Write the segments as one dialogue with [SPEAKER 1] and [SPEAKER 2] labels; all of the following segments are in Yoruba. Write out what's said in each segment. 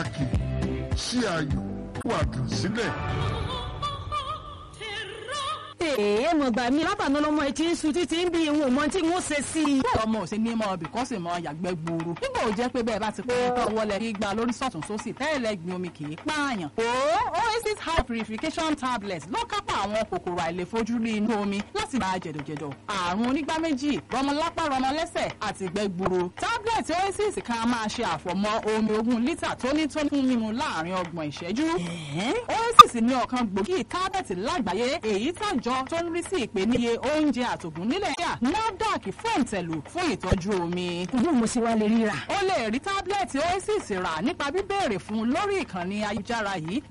[SPEAKER 1] pàtàkì ṣí ayọ̀ wàdùn sílẹ̀.
[SPEAKER 2] èèyàn mọ̀ gbà mí látàná lọ́mọ etí ń sun títí ń bí ìwọ̀n mọ́ tí wọ́n ṣe sí i.
[SPEAKER 3] ọmọ ò ṣe ní mọ ibì kan sì mọ yàgbẹ́ gbòòrò nígbà ò jẹ́ pé bẹ́ẹ̀ bá ti pẹ́ tó wọlé gbígba lórí sọ̀tún sósì tẹ́lẹ̀ gbin omi kì í pààyàn. o oasis high purification tablet ló kápá àwọn kòkòrò àìlèfojúrí inú omi láti máa jẹ̀dọ̀jẹ̀dọ̀ àrùn onígbá méjì rọmọlápá rọmọlẹ́sẹ̀ àti ìgbẹ́ gbuuru. tablet oasis kan máa ṣe àfọ̀mọ́ omi ogún lítà tónítóní fún mímu láàrin ọgbọ̀n ìṣẹ́jú. oasis ní ọ̀kan gbòógì tablet lágbàáyé èyí tàjọ tó ń rí sí ìpèníye oúnjẹ àtògùn nílẹ̀ yà NAFDAC fòǹtẹ̀lù fún ìtọ́jú omi.
[SPEAKER 2] ìlú mo sì wá lè ríra.
[SPEAKER 3] o lè rí tábìlẹ̀tì oasis rà nípa bíbéèrè fún lórí ìkànnì ayélujára yìí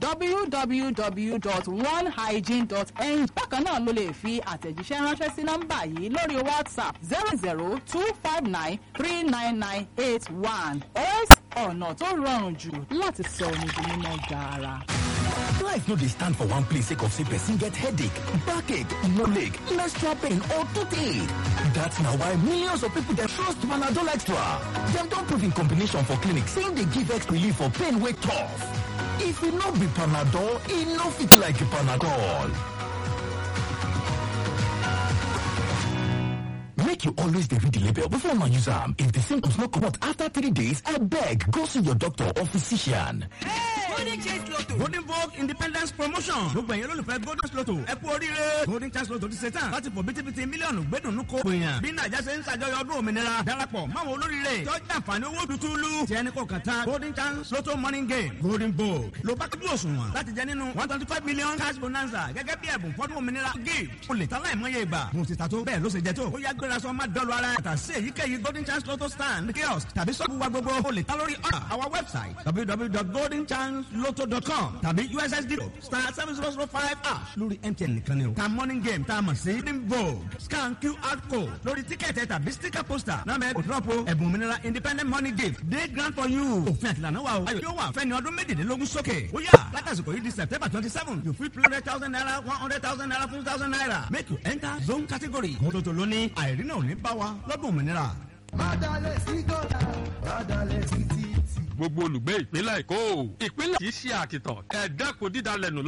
[SPEAKER 3] www.onehygiene.ng bákan náà ló lè fi àtẹ̀jíṣẹ́ ránṣẹ́ sí nọ́mbà yìí lórí whatsapp zero zero two five nine three nine nine eight one oasis ọ̀nà tó rọrùn jù láti sọ omi di mímọ́ gaara.
[SPEAKER 4] Life no dey stand for one place sake of say person get headache, backache, no leg, menstrual pain or toothache. That's na why millions of people dey trust Panadol Extra. Dem don prove in combination for clinic say e dey give extra relief for pain wey tough. If e no be Panadol, e no fit like Panadol. Make you always dey read the label before una use am. If the symptoms no comot after three days, abeg go see your doctor or physician.
[SPEAKER 5] golden chance lotto golden vogue independence promotion gbogbo ẹ̀yin olólùfẹ́ golden lotto ẹ kú oríire golden chance lotto ti ṣe tán láti fò bítíbitì mílíọ̀nù gbẹ́dùnú kó gbìyàn bí nàìjà ṣe ń ṣàjọyọ̀ ọdún òmìnira darapọ̀ máwọn olóríire tọ́jú àǹfààní owó tútúlù tí ẹni kò kàn tán golden chance lotto morning game golden vogue ló bá tóbi òṣùwọ̀n láti jẹ nínú one twenty five million cash bonanza gẹ́gẹ́ bí ẹ̀bùn fọ́dún òmìnira gift o lè tán láìmọye ìgbà mo ti ta tó bẹ́ẹ̀ ló ṣe jẹ tó ó yá gbéra sọ má dọ́lu ara ẹ̀ tà sí èyíkéyìí golden chance lotto stand kiosk tàbí sọ́ọ̀bù wa gbogbo o lè tán lórí our website www.goldenchancelotto.com tàbí ussd star seven zero zero five ash lórí mtn nìkan ni o. ta morning game tá a mọ̀ sí green vogue scan qr code lórí tíkẹ́ẹ̀tì tàbí sticker poster náà mẹ́ kò drop o ẹ̀bùn òmìnira independent money gift day grant for you. òfin àtìlànà wa o ayọ̀ yóò wà fẹ́ni ọdún méjìlélógún sókè. ó yà látàsìkò yìí di september twenty seven you fit three hundred thousand naira one hundred thousand naira fifty thousand naira make you enter zone category. mọ́tòtò lónìí àìrínà ò ní bá wa lọ́dún òmìnira.
[SPEAKER 6] má dalẹ̀ sí gọ́tà má dalẹ̀ sí títì.
[SPEAKER 7] gbogbo olùgbé ìpínlẹ̀ èkó ìpínlẹ̀ kì í ṣe àkìtàn ẹ dẹ́kun dídalẹ̀ nù